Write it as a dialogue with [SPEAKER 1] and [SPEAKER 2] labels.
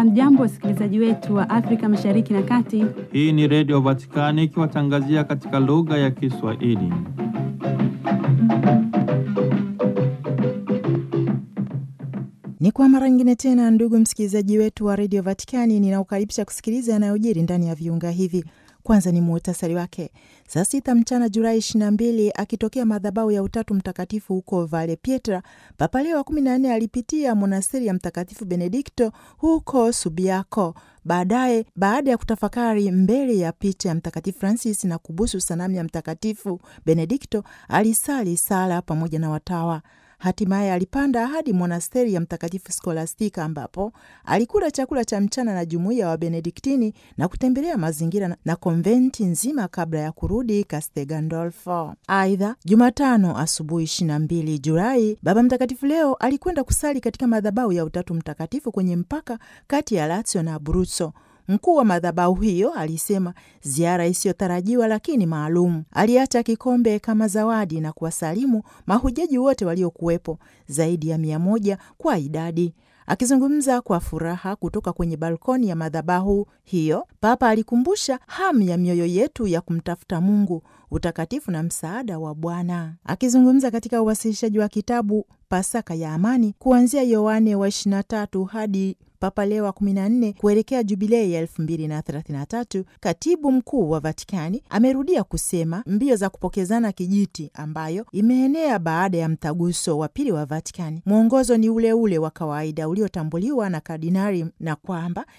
[SPEAKER 1] Hamjambo, wasikilizaji wetu wa Afrika Mashariki na Kati.
[SPEAKER 2] Hii ni Redio Vatikani ikiwatangazia katika lugha ya Kiswahili.
[SPEAKER 3] Ni kwa mara nyingine tena, ndugu msikilizaji wetu wa redio Vatikani, ninaukaribisha kusikiliza yanayojiri ndani ya viunga hivi. Kwanza ni muhtasari wake. Saa sita mchana Julai 22, akitokea madhabahu ya Utatu Mtakatifu huko Vale Pietra, Papa Leo wa 14 alipitia monasteri ya Mtakatifu Benedikto huko Subiaco. Baadaye, baada ya kutafakari mbele ya picha ya Mtakatifu Francis na kubusu sanamu ya Mtakatifu Benedikto, alisali sala pamoja na watawa. Hatimaye alipanda hadi monasteri ya Mtakatifu Skolastika ambapo alikula chakula cha mchana na jumuiya wa Benediktini na kutembelea mazingira na konventi nzima kabla ya kurudi Castel Gandolfo. Aidha, Jumatano asubuhi 22 Julai, Baba Mtakatifu Leo alikwenda kusali katika madhabahu ya Utatu Mtakatifu kwenye mpaka kati ya Lazio na Abruzzo. Mkuu wa madhabahu hiyo alisema ziara isiyotarajiwa lakini maalum. Aliacha kikombe kama zawadi na kuwasalimu mahujaji wote waliokuwepo, zaidi ya mia moja kwa idadi. Akizungumza kwa furaha kutoka kwenye balkoni ya madhabahu hiyo, Papa alikumbusha hamu ya mioyo yetu ya kumtafuta Mungu, utakatifu na msaada wa Bwana. Akizungumza katika uwasilishaji wa kitabu Pasaka ya Amani kuanzia Yohane wa 23 hadi Papa Leo wa 14 kuelekea jubilei ya 2033, katibu mkuu wa Vatikani amerudia kusema mbio za kupokezana kijiti ambayo imeenea baada ya mtaguso wa pili wa Vatikani, mwongozo ni ule ule wa kawaida uliotambuliwa na kardinali na kwamba